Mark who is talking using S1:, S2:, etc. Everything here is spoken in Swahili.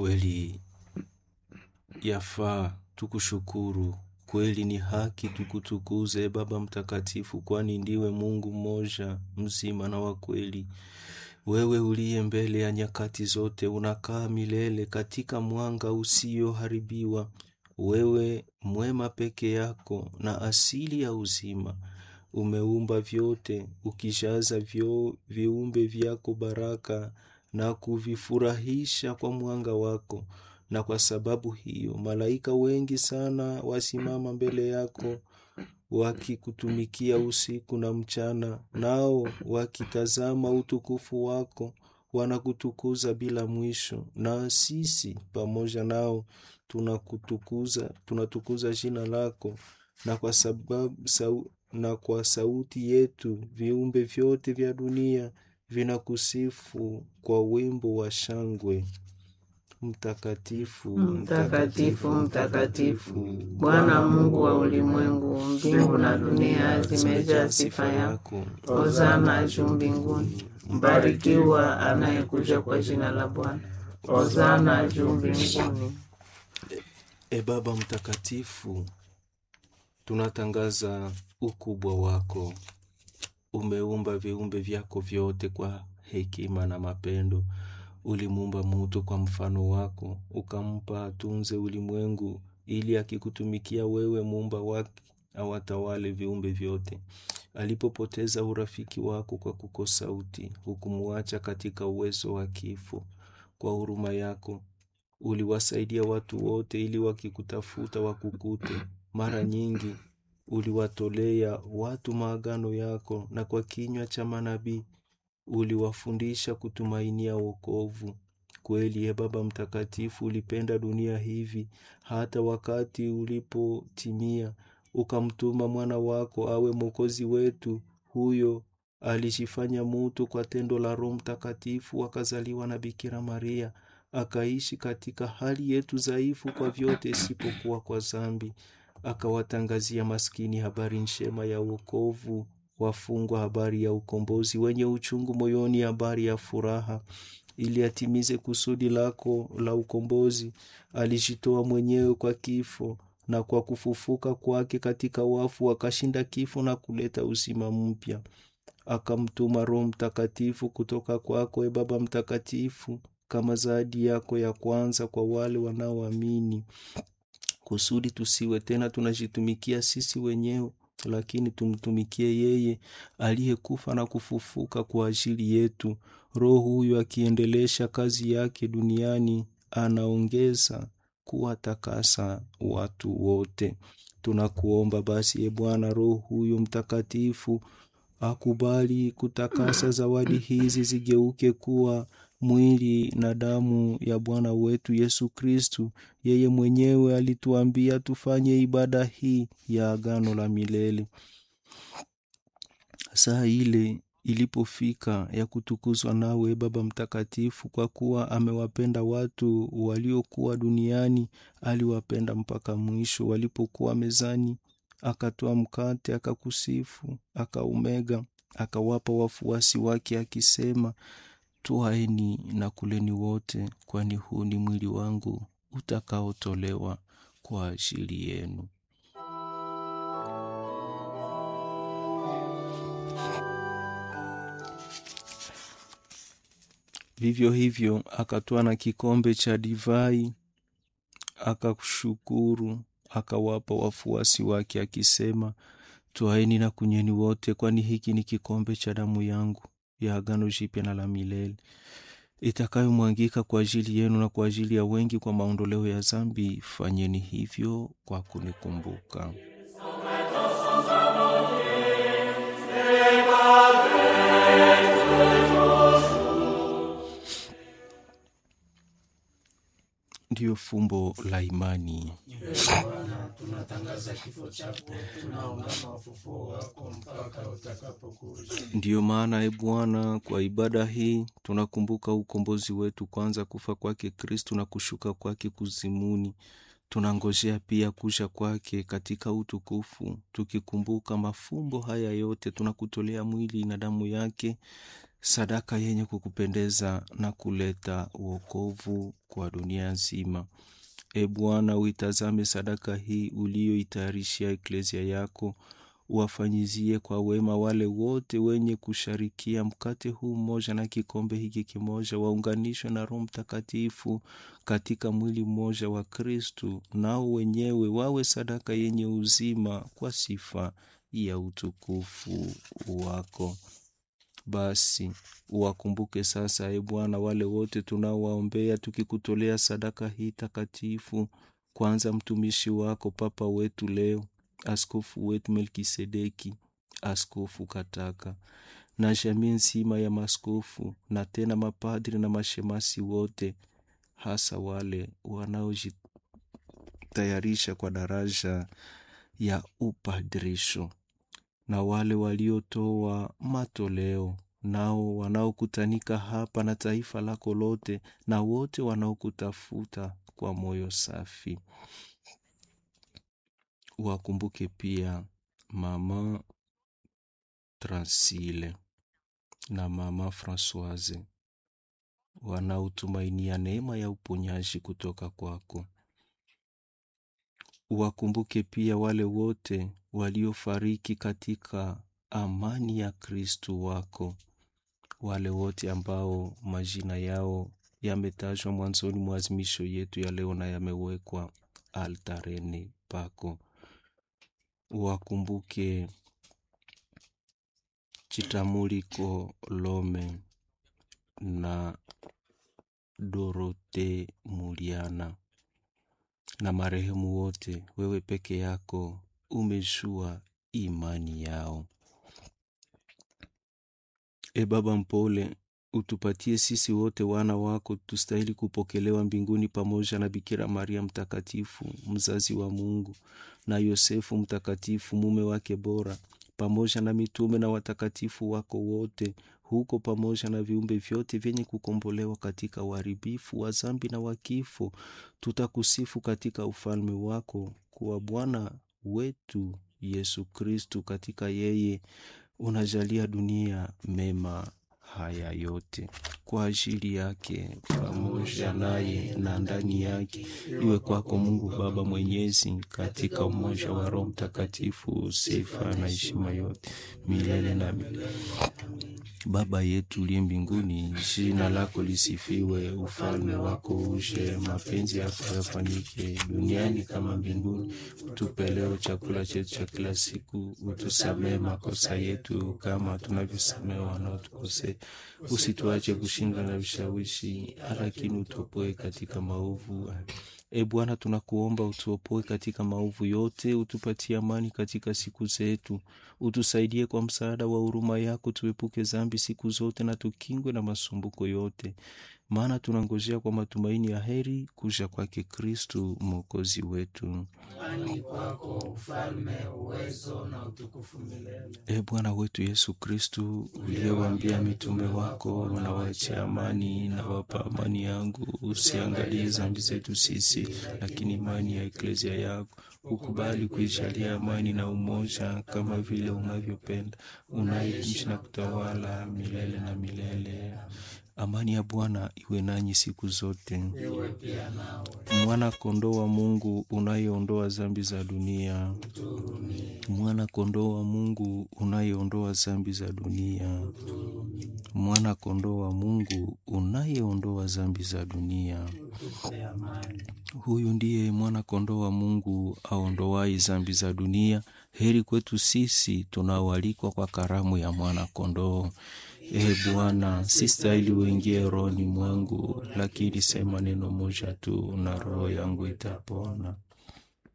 S1: Kweli yafaa tukushukuru, kweli ni haki tukutukuze, e Baba Mtakatifu, kwani ndiwe Mungu mmoja mzima na wa kweli. Wewe uliye mbele ya nyakati zote, unakaa milele katika mwanga usioharibiwa. Wewe mwema peke yako na asili ya uzima, umeumba vyote, ukijaza vyo viumbe vyako baraka na kuvifurahisha kwa mwanga wako. Na kwa sababu hiyo malaika wengi sana wasimama mbele yako wakikutumikia usiku na mchana, nao wakitazama utukufu wako wanakutukuza bila mwisho, na sisi pamoja nao tunakutukuza, tunatukuza jina lako, na kwa sababu sau, na kwa sauti yetu viumbe vyote vya dunia vinakusifu kwa wimbo wa shangwe. Mtakatifu,
S2: Mtakatifu, mtakatifu, Bwana Mungu wa ulimwengu, mbingu na dunia zimejaa sifa yako. Hosana juu mbinguni, mbarikiwa anayekuja kwa jina la Bwana. Hosana juu mbinguni.
S1: E Baba Mtakatifu, tunatangaza ukubwa wako. Umeumba viumbe vyako vyote kwa hekima na mapendo. Ulimuumba mutu kwa mfano wako, ukampa atunze ulimwengu, ili akikutumikia wewe muumba wake awatawale viumbe vyote. Alipopoteza urafiki wako kwa kukosa uti, hukumuacha katika uwezo wa kifo. Kwa huruma yako uliwasaidia watu wote, ili wakikutafuta wakukute. Mara nyingi uliwatolea watu maagano yako, na kwa kinywa cha manabii uliwafundisha kutumainia wokovu. Kweli, ye Baba Mtakatifu, ulipenda dunia hivi hata wakati ulipotimia ukamtuma mwana wako awe mwokozi wetu. Huyo alijifanya mutu kwa tendo la Roho Mtakatifu, akazaliwa na Bikira Maria, akaishi katika hali yetu dhaifu kwa vyote isipokuwa kwa zambi, akawatangazia maskini habari njema ya wokovu wafungwa habari ya ukombozi, wenye uchungu moyoni habari ya furaha. Ili atimize kusudi lako la ukombozi, alijitoa mwenyewe kwa kifo, na kwa kufufuka kwake katika wafu akashinda kifo na kuleta uzima mpya. Akamtuma Roho Mtakatifu kutoka kwako, e Baba Mtakatifu, kama zawadi yako ya kwanza kwa wale wanaoamini, kusudi tusiwe tena tunajitumikia sisi wenyewe lakini tumtumikie yeye aliyekufa na kufufuka kwa ajili yetu. Roho huyu akiendelesha kazi yake duniani, anaongeza kuwatakasa watu wote. Tunakuomba basi, e Bwana, Roho huyu Mtakatifu akubali kutakasa zawadi hizi zigeuke kuwa mwili na damu ya Bwana wetu Yesu Kristu. Yeye mwenyewe alituambia tufanye ibada hii ya agano la milele. Saa ile ilipofika ya kutukuzwa nawe, Baba Mtakatifu, kwa kuwa amewapenda watu waliokuwa duniani, aliwapenda mpaka mwisho. Walipokuwa mezani, akatoa mkate, akakusifu, akaumega, akawapa wafuasi wake, akisema, Twaeni na kuleni wote, kwani huu ni mwili wangu utakaotolewa kwa ajili yenu. Vivyo hivyo akatwaa na kikombe cha divai, akashukuru, akawapa wafuasi wake, akisema, Twaeni na kunyweni wote, kwani hiki ni kikombe cha damu yangu ya agano jipya na la milele itakayomwangika kwa ajili yenu na kwa ajili ya wengi kwa maondoleo ya dhambi. Fanyeni hivyo kwa kunikumbuka. Ndiyo fumbo la imani.
S3: Bwana, tunatangaza kifo chako, tunaungama ufufuo wako mpaka utakapokuja.
S1: Ndiyo maana, e Bwana, kwa ibada hii tunakumbuka ukombozi wetu, kwanza kufa kwake Kristu na kushuka kwake kuzimuni. Tunangojea pia kuja kwake katika utukufu. Tukikumbuka mafumbo haya yote, tunakutolea mwili na damu yake, sadaka yenye kukupendeza na kuleta wokovu kwa dunia nzima. E Bwana, uitazame sadaka hii uliyoitayarishia eklesia yako, uwafanyizie kwa wema wale wote wenye kusharikia mkate huu mmoja na kikombe hiki kimoja, waunganishwe na Roho Mtakatifu katika mwili mmoja wa Kristu, nao wenyewe wawe sadaka yenye uzima kwa sifa ya utukufu wako. Basi uwakumbuke sasa, e Bwana, wale wote tunaowaombea tukikutolea sadaka hii takatifu, kwanza mtumishi wako Papa wetu leo, askofu wetu Melkisedeki, askofu Kataka na jamii nzima ya maskofu na tena mapadri na mashemasi wote, hasa wale wanaojitayarisha kwa daraja ya upadrisho na wale waliotoa matoleo nao wanaokutanika hapa na taifa lako lote na wote wanaokutafuta kwa moyo safi. Wakumbuke pia mama Transile na mama Francoise wanaotumainia neema ya uponyaji kutoka kwako. Wakumbuke pia wale wote waliofariki katika amani ya Kristu wako, wale wote ambao majina yao yametajwa mwanzoni mwa azimisho yetu ya leo na yamewekwa altareni pako. Wakumbuke Chitamuliko Lome na Dorote Muliana na marehemu wote, wewe peke yako umejua imani yao. E Baba mpole, utupatie sisi wote wana wako tustahili kupokelewa mbinguni pamoja na Bikira Maria mtakatifu mzazi wa Mungu na Yosefu mtakatifu mume wake bora pamoja na mitume na watakatifu wako wote huko pamoja na viumbe vyote vyenye kukombolewa katika uharibifu wa zambi na wa kifo, tutakusifu katika ufalme wako kuwa Bwana wetu Yesu Kristu. Katika yeye unajalia dunia mema haya yote kwa ajili yake, pamoja naye na ndani yake, iwe kwako Mungu Baba Mwenyezi, katika umoja wa Roho Mtakatifu, sifa na heshima yote milele na milele. Baba yetu uliye mbinguni, jina lako lisifiwe, ufalme wako uje, mapenzi yako yafanyike duniani kama mbinguni. Utupe leo chakula chetu cha kila siku, utusamehe makosa yetu kama tunavyosamehe wanaotukosea, usituache kushindwa na vishawishi, lakini utuopoe katika maovu. E Bwana, tunakuomba utuopoe katika maovu yote, utupatie amani katika siku zetu, utusaidie kwa msaada wa huruma yako, tuepuke dhambi siku zote na tukingwe na masumbuko yote, maana tunangojea kwa matumaini ya heri kuja kwake Kristu mwokozi wetu.
S3: Kwani kwako ufalme, uwezo na utukufu milele.
S1: E Bwana wetu Yesu Kristu, uliyewaambia mitume wako, nawaachia amani, nawapa amani yangu, usiangalie dhambi zetu sisi, lakini imani ya eklesia yako ukubali kuijalia amani na umoja, kama vile unavyopenda, unaishi na kutawala milele na milele. Amani ya Bwana iwe nanyi siku zote.
S3: Iwe pia nawe.
S1: Mwana kondoo wa Mungu unayeondoa dhambi za dunia, mwana kondoo wa Mungu unayeondoa dhambi za dunia, mwana kondoo wa Mungu unayeondoa dhambi za dunia.
S3: Tupe amani.
S1: Huyu ndiye mwana kondoo wa Mungu aondoai dhambi za dunia. Heri kwetu sisi tunaoalikwa kwa karamu ya mwana kondoo. E Bwana, si stahili uingie rohoni mwangu, lakini sema neno moja tu na roho yangu itapona.